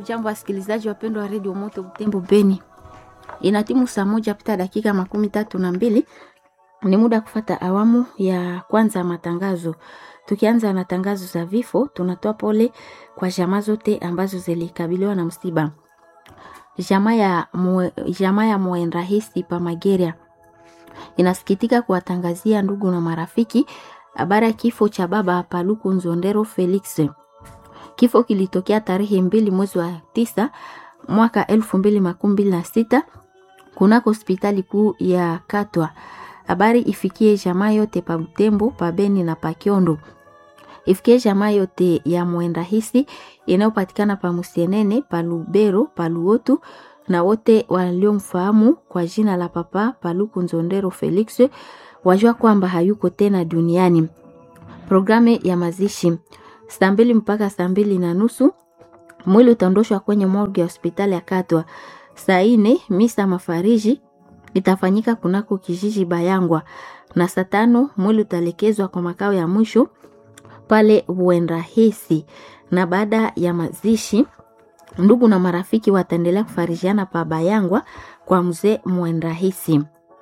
Hamjambo wasikilizaji wapendwa wa redio Moto Butembo Beni, ina timu saa moja pita dakika makumi tatu na mbili. Ni muda kufata awamu ya kwanza ya matangazo. Tukianza na tangazo za vifo, tunatoa pole kwa jamaa zote ambazo zilikabiliwa na msiba. Jamaa ya mwe, jamaa ya Mwenrahisi pa Mageria inasikitika kuwatangazia ndugu na marafiki habari ya kifo cha baba Paluku Nzondero Felix. Kifo kilitokea tarehe mbili mwezi wa tisa mwaka elfu mbili makumi mbili na sita kunako hospitali kuu ya Katwa. Habari ifikie jamaa yote pa Butembo, pa Beni na pa Kiondo. Ifikie jamaa yote ya Mwenrahisi inayopatikana pa Musienene, pa Lubero, pa Luotu na wote waliomfahamu kwa jina la papa Paluku Nzondero Felix wajua kwamba hayuko tena duniani. Programu ya mazishi saa mbili mpaka saa mbili na nusu mwili utaondoshwa kwenye morgue ya hospitali ya Katwa. Saa ine misa mafariji itafanyika kunako kijiji Bayangwa, na saa tano mwili utaelekezwa kwa makao ya mwisho pale Uenrahisi, na baada ya mazishi ndugu na marafiki wataendelea kufarijiana pa Bayangwa kwa mzee Mwenrahisi.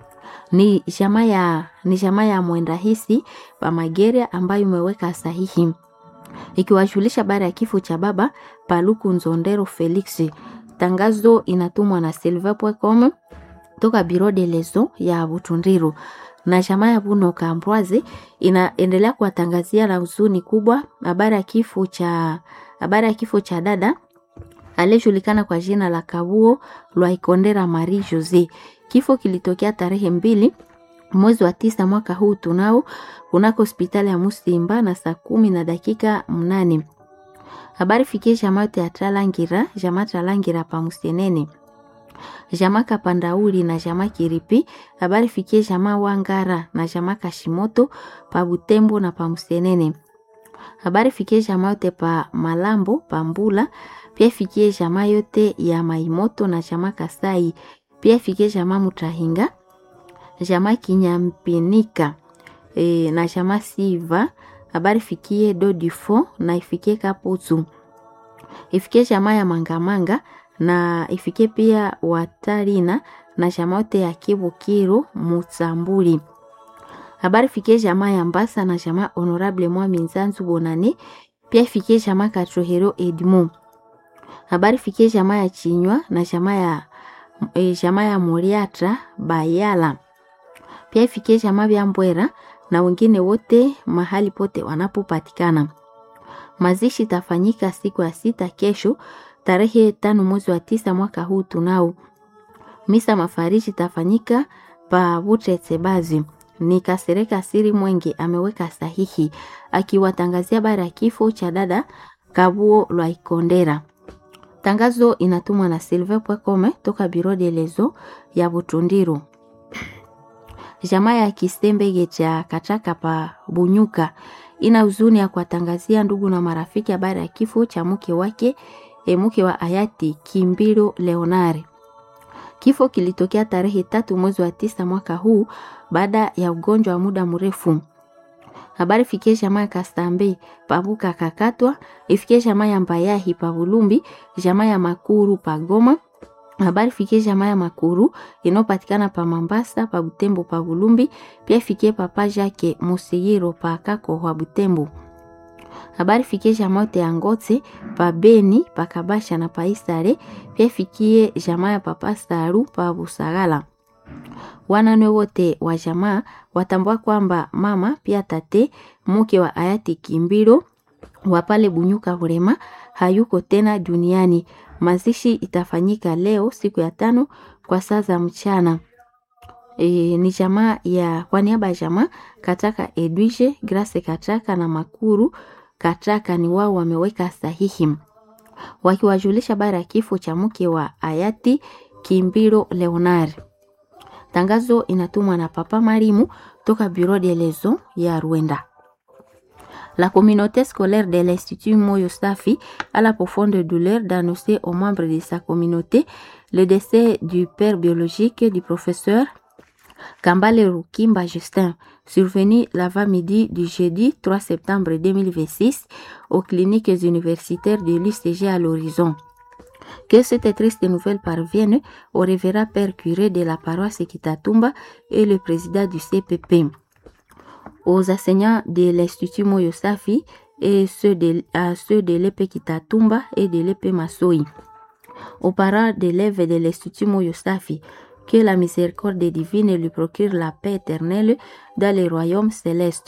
Ni jamaa ya ni jamaa ya Mwenrahisi pa Mageria ambayo imeweka sahihi ikiwajulisha baada ya kifo cha baba Paluku Nzondero Felix. Tangazo inatumwa na silver.com toka Biro de Lezo ya Butundiru na jamaa ya Buno Kambwazi inaendelea kuwatangazia na huzuni kubwa habari ya kifo cha habari ya kifo cha dada aliyejulikana kwa jina la Kabuo Lwaikondera Marie Jose. Kifo kilitokea tarehe mbili mwezi wa tisa mwaka huu tunao kunako hospitali ya Musimba na saa kumi na dakika mnane. Habari fikie jamaa yote ya Tralangira, jamaa Tralangira pa Musienene, jamaa Kapandauli na jamaa Kiripi. Habari fikie jamaa Wangara na jamaa Kashimoto pa Butembo na pa Musienene. Habari fikie jamaa yote pa Malambo pa Mbula, pia fikie jamaa yote ya Maimoto na jamaa Kasai, pia fikie jamaa Mutahinga jamaa Kinyampinika e, na jamaa Siva. Habari fikie Dodifo na ifikie Kaputu, ifikie jamaa ya Mangamanga na ifikie pia Watarina na jamaa yote ya Kibukiru Mutsambuli. Habari fikie jamaa ya Mbasa na jamaa Honorable Mwami Nzanzu Bonane, pia ifikie jamaa Katrohero Edmu. Habari fikie jamaa ya Chinywa na jamaa ya e, jamaa ya Muriatra Bayala pia ifikie jamaa vya Mbwera na wengine wote mahali pote wanapopatikana. Mazishi itafanyika siku ya sita kesho tarehe tano mwezi wa tisa mwaka huu tunao. Misa mafariji itafanyika pa Butretsebazi. Ni Kasereka Siri Mwenge ameweka sahihi akiwatangazia bara ya kifo cha dada Kabuo Lwaikondera. Tangazo inatumwa na silver.com toka Biro de Lezo ya Butundiru. Jamaa ya Kisembege cha Kachaka pa Bunyuka ina huzuni ya kuwatangazia ndugu na marafiki habari ya kifo cha mke wake e, mke wa hayati Kimbiro Leonare. Kifo kilitokea tarehe tatu mwezi wa tisa mwaka huu baada ya ugonjwa wa muda mrefu. Habari fikie jamaa ya Kastambe pabuka kakatwa, ifikie jamaa ya Mbayahi pa Bulumbi, jamaa ya Makuru pa Goma habari fikie jamaa ya Makuru inayopatikana pa Mambasa pa Butembo pa Bulumbi, pia fikie papa Jake Musigiro pa Kako wa Butembo. Habari fikie jamaa yote ya Ngote pa Beni pa Kabasha na pa Isare, pia fikie jamaa ya papa Staru pa Busagala. Wanane wote wa jamaa watambua kwamba mama pia tate mke wa hayati Kimbiro wa pale Bunyuka Burema hayuko tena duniani. Mazishi itafanyika leo siku ya tano kwa saa za mchana. E, ni jamaa ya kwa niaba ya jamaa Kataka Edwige Grace Kataka na Makuru Kataka ni wao wameweka sahihi wakiwajulisha bara ya kifo cha mke wa hayati Kimbiro Leonard. Tangazo inatumwa na Papa Marimu toka Bureau de Lezo ya Rwanda. La communauté scolaire de l'Institut Moyo Safi a la profonde douleur d'annoncer aux membres de sa communauté le décès du père biologique du professeur Kambale Rukimba Justin, survenu l'avant-midi du jeudi 3 septembre 2026 aux cliniques universitaires de l'UCG à l'horizon. Que cette triste nouvelle parvienne au révérend père curé de la paroisse Kitatumba et le président du CPP, aux enseignants de l'Institut Moyosafi et ceux de, à ceux de l'EP Kitatumba et de l'EP Masoi, aux parents d'élèves de l'Institut Moyosafi, que la miséricorde divine lui procure la paix éternelle dans les royaumes célestes.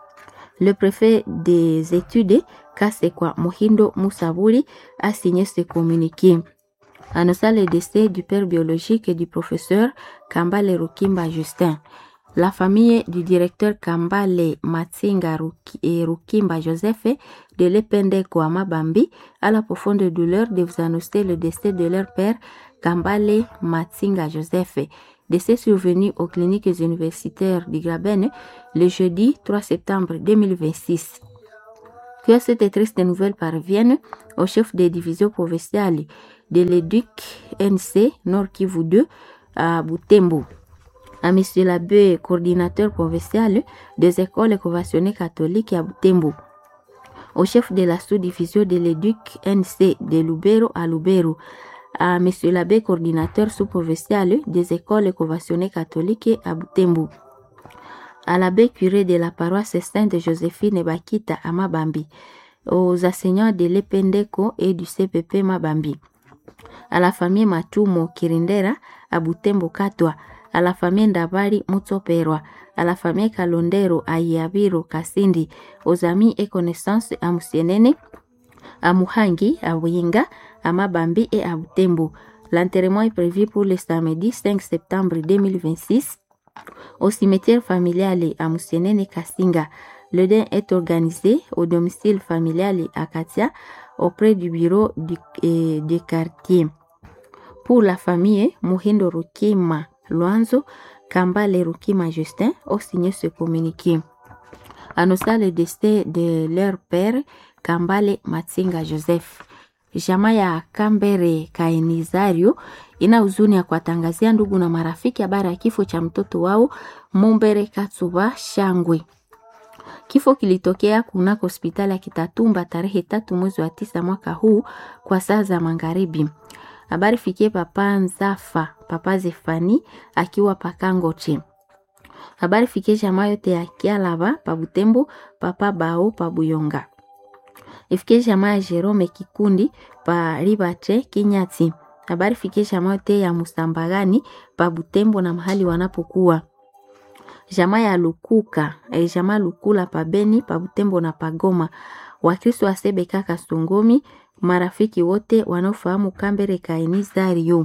Le préfet des études, Kasekwa Mohindo Moussavouri, a signé ce communiqué. Annonçant le décès du père biologique et du professeur Kambale Rukimba Justin. La famille du directeur Kambale Matsinga et Rukimba Joseph de l'Epende Kwama Bambi a la profonde douleur de vous annoncer le décès de leur père Kambale Matsinga Joseph, décès survenu aux cliniques universitaires du Graben le jeudi 3 septembre 2026. Que cette triste nouvelle parvienne au chef des divisions provinciales de l'éduc NC Nord Kivu 2 à Butembo à M. l'abbé coordinateur provincial des écoles conventionnées catholiques à Butembo, au chef de la sous-division de l'éduc NC de Lubero à Lubero, à M. l'abbé coordinateur sous-provincial des écoles conventionnées catholiques à Butembo, à l'abbé curé de la paroisse Sainte Joséphine Bakita à Mabambi, aux enseignants de l'Ependeko et du CPP Mabambi, à la famille Matumo Kirindera à Butembo Katwa, à la famille Ndabari Mutsoperwa, à la famille Kalondero à Yabiro Kasindi, aux amis et connaissances à Musienene, à Muhangi, à Winga, à Mabambi et à Butembo. L'enterrement est prévu pour le samedi 5 septembre 2026 au cimetière familial à Musienene Kasinga. Le deuil est organisé au domicile familial à Katia auprès du bureau du, eh, du quartier. Pour la famille, Muhindo Rukima Luanzo, Kambale Rukima Justin ont signé ce communiqué. Annonçant le décès de leur père, Kambale Matsinga Joseph. Jamaa ya Kambere Kainizario ina huzuni ya kuwatangazia ndugu na marafiki habari ya kifo cha mtoto wao Mumbere Katsuba Shangwe. Kifo kilitokea kunako hospitali ya Kitatumba tarehe tatu mwezi wa tisa mwaka huu kwa saa za magharibi. Habari fikie papa Nzafa, papa Zefani akiwa pakangoche. Habari fikie jamaa yote ya Kialaba pa Butembo, papa Bao pa Buyonga. Ifikie jamaa ya Jerome Kikundi pa Ribate Kinyati. Habari fikie jamaa yote ya Musambagani pa Butembo na mahali wanapokuwa. Jamaa ya Lukuka, eh, jamaa Lukula pa Beni pa Butembo na Pagoma. Wakristo wa Sebeka Kasongomi marafiki wote wanaofahamu Kambere Kainizario.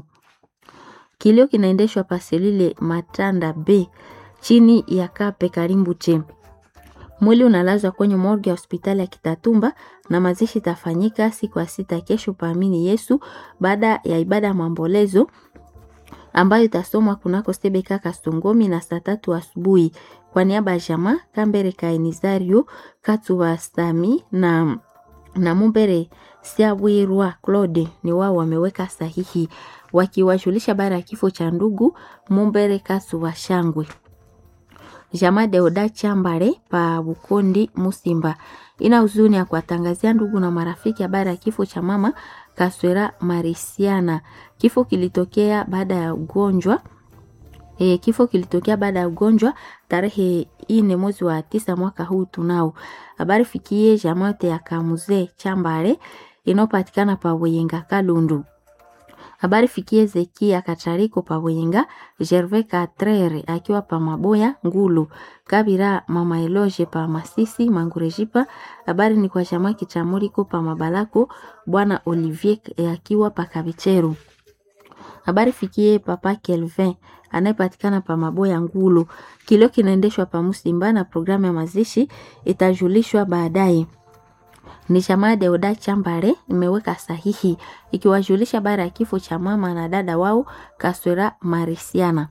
Kilio kinaendeshwa paselile Matanda B chini ya Kape Karimbuche. Mwili unalazwa kwenye morgue ya hospitali ya Kitatumba na mazishi tafanyika siku ya sita kesho paamini Yesu baada ya ibada ya maombolezo ambayo itasomwa kunako Sebeka Kasongomi na saa tatu asubuhi. Kwa niaba ya jamaa Kambere Kainizario Katuba Sami na na Mumbere Siabwirwa Claude ni wao wameweka sahihi wakiwajulisha bara ya kifo cha ndugu Mumbere Kasuwa Shangwe. Jamaa Deoda Chambare pa Bukondi Musimba ina huzuni ya kuwatangazia ndugu na marafiki habari ya kifo cha mama Kaswera Marisiana. Kifo kilitokea baada ya ugonjwa E, kifo kilitokea baada ya ugonjwa tarehe ine mwezi wa tisa mwaka huu tunao. Habari fikie jamaa yote ya Kamuze Chambare inayopatikana pa Wenga Kalundu. Habari fikie Zekia Katariko pa Wenga, Gervais Katrere akiwa pa Maboya Ngulu, Kabira Mama Eloge pa Masisi Mangurejipa. Habari ni kwa jamaa Kichamuriko pa Mabalako, Bwana Olivier akiwa pa Kabicheru. Habari fikie Papa Kelvin anayepatikana pa Maboya Ngulu. Kilio kinaendeshwa pa Musimba na programu ya mazishi itajulishwa baadaye. Ni jamaa Deoda Chambare imeweka sahihi ikiwajulisha bara ya kifo cha mama na dada wao Kaswera Marisiana.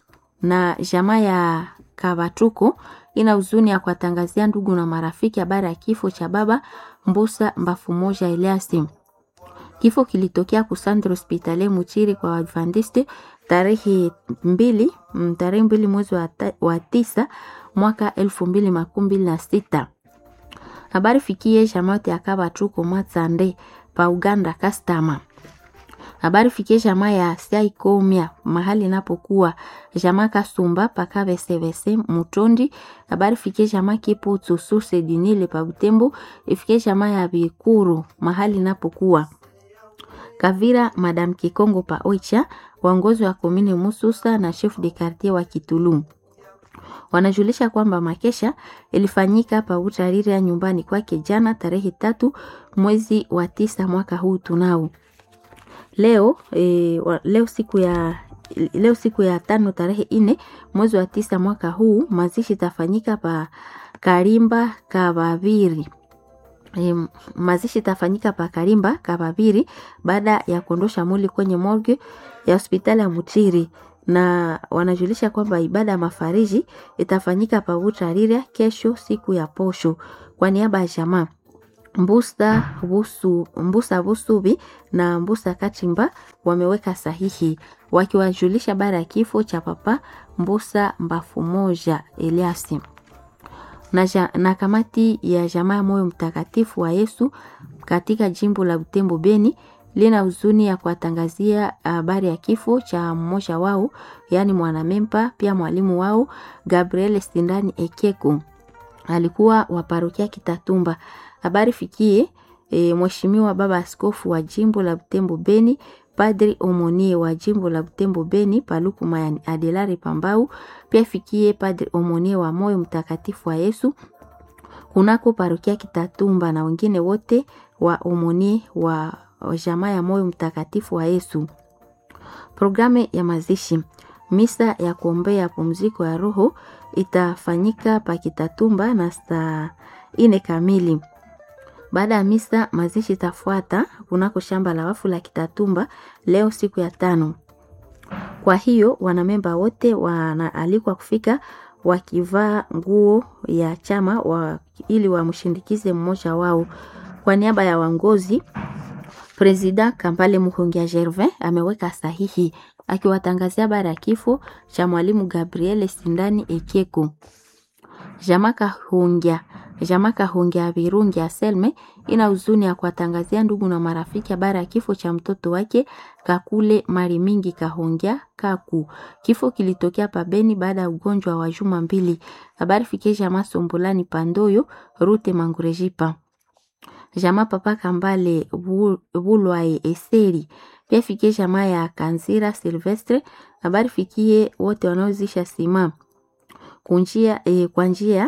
Na jamaa ya Kabatuko ina huzuni ya kuwatangazia ndugu na marafiki habari ya kifo cha baba Mbusa Mbafu Moja Eliasi. Kifo kilitokea kusandra hospitali Muchiri kwa Adventiste tarehe mbili tarehe mbili mwezi wa, ta, wa tisa mwaka elfu mbili makumi mbili na sita. Habari fikie jamaa yote ya Kabatuko Matsande pa Uganda Kastama. habari fikie jamaa ya Saikomia mahali inapokuwa jamaa Kasumba paka Vesevese Mutondi. Habari fikie jamaa Kiputu Suse Dinile pa Butembo. Ifikie jamaa ya Bikuru mahali inapokuwa Kavira Madam Kikongo pa Oicha, waongozi wa komini Mususa na chef de quartier wa Kitulum wanajulisha kwamba makesha ilifanyika pa Utarira nyumbani kwake jana tarehe tatu mwezi wa tisa mwaka huu tunao leo e, wa, leo siku ya leo siku ya tano tarehe ine mwezi wa tisa mwaka huu mazishi tafanyika pa Karimba Kabaviri. E, mazishi tafanyika pa Karimba Kabaviri baada ya kuondosha mwili kwenye morgue ya hospitali ya Mutiri na wanajulisha kwamba ibada ya mafariji itafanyika pa Utarira kesho siku ya posho kwa niaba ya jamaa Mbusa Busu, Mbusa Busubi na Mbusa Kachimba wameweka sahihi wakiwajulisha baada ya kifo cha papa Mbusa Mbafu Moja Eliasi na, ja, na kamati ya jamaa ya moyo mtakatifu wa Yesu katika jimbo la Butembo Beni lina huzuni ya kuwatangazia habari ya kifo cha mmoja wao, yaani mwanamempa pia mwalimu wao Gabriel Sindani Ekeko, alikuwa wa parokia Kitatumba. Habari fikie e, mheshimiwa baba askofu wa jimbo la Butembo Beni, Padri Omonie wa jimbo la Butembo Beni Paluku Mayani Adelari Pambau, pia fikie Padri Omonie wa moyo mtakatifu wa Yesu kunako parokia Kitatumba na wengine wote wa Omonie wa jamaa ya moyo mtakatifu wa Yesu. Programu ya mazishi, misa ya kuombea pumziko ya roho itafanyika pa Kitatumba na saa ine kamili. Baada ya misa, mazishi itafuata kunako shamba la wafu la Kitatumba leo siku ya tano. Kwa hiyo wanamemba wote wanaalikwa kufika wakivaa nguo ya chama wa, ili wamshindikize mmoja wao. Kwa niaba ya wangozi Presida Kampale Muhongia Gervin ameweka sahihi akiwatangazia bara ya kifo cha mwalimu Gabriel Sindani Ekieko. Jamaka Hungia Jamaka Hungia Virungi ya Selme ina huzuni ya kuwatangazia ndugu na marafiki habari ya kifo cha mtoto wake Kakule Mari Mingi Kahongia Kaku. Kifo kilitokea pabeni baada ya ugonjwa wa juma mbili. Habari fikie jamaa Sombolani Pandoyo Rute Mangurejipa jamaa papa Kambale Bulwae Eseri pia fikie jamaa ya Kanzira Silvestre. Habari fikie wote wanaozisha sima kunjia e, kwa njia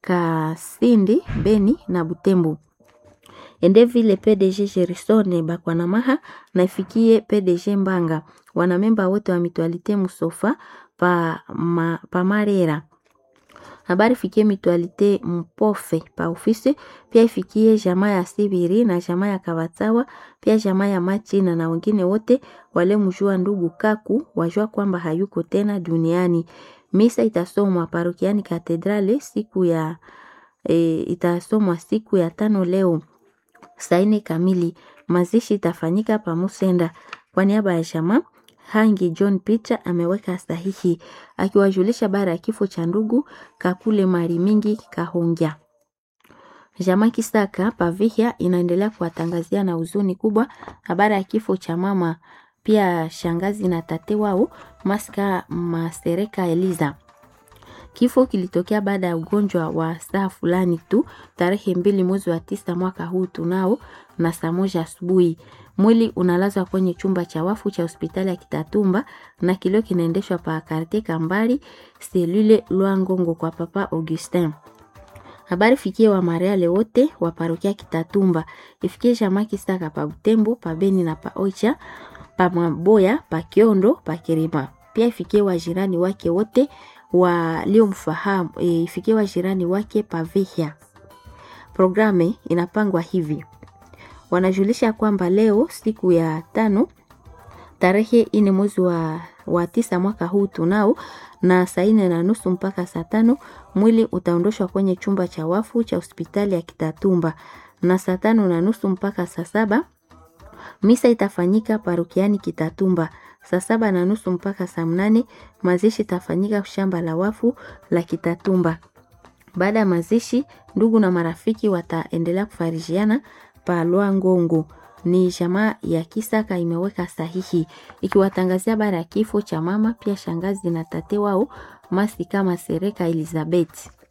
Kasindi Beni na Butembo ende vile PDG Gerisone Bakwanamaha na ifikie PDG Mbanga wanamemba wote wa mitualite Musofa pa, ma, pa Marera habari fikie mitualite Mpofe pa ofisi pia ifikie jamaa ya Sibiri na jamaa ya Kabatawa pia jamaa ya Machina na wengine wote wale mjua ndugu Kaku wajua kwamba hayuko tena duniani. Misa itasomwa parokiani Katedrale siku ya e, itasomwa siku ya tano leo saa nne kamili. Mazishi itafanyika pa Musenda. Kwa niaba ya jamaa Hangi John Peter ameweka sahihi akiwajulisha bara ya kifo cha ndugu Kakule Mari Mingi Kahongya. Jamaa Kisaka Pavihia inaendelea kuwatangazia na huzuni kubwa habari ya kifo cha mama pia shangazi na tate wao Maska Masereka Eliza. Kifo kilitokea baada ya ugonjwa wa saa fulani tu tarehe mbili mwezi wa tisa mwaka huu tunao na saa moja asubuhi. Mwili unalazwa kwenye chumba cha wafu cha hospitali ya Kitatumba na kilio kinaendeshwa pa karte Kambali selule Lwangongo kwa papa Augustin. Habari fikie wa Mariale wote wa parokia Kitatumba, ifikie jamaa Kisaka pa Butembo, pa Beni na pa Oicha, pa Maboya, pa Kiondo, pa Kirima. Pia ifikie wajirani wake wote waliomfahamu, e, ifikie wajirani wake pa Vihia. Programe inapangwa hivi wanajulisha kwamba leo siku ya tano tarehe ine mwezi wa, wa tisa mwaka huu tunao na saa ine na nusu mpaka saa tano mwili utaondoshwa kwenye chumba cha wafu cha hospitali ya Kitatumba, na saa tano na nusu mpaka saa saba misa itafanyika parokiani Kitatumba. Saa saba na nusu mpaka saa mnane mazishi itafanyika shamba la wafu la Kitatumba. Baada ya mazishi, ndugu na marafiki wataendelea kufarijiana pa Lwangongo Ni jamaa ya Kisaka imeweka sahihi ikiwatangazia habari ya kifo cha mama pia shangazi na tate wao Masika Masereka Elizabeth.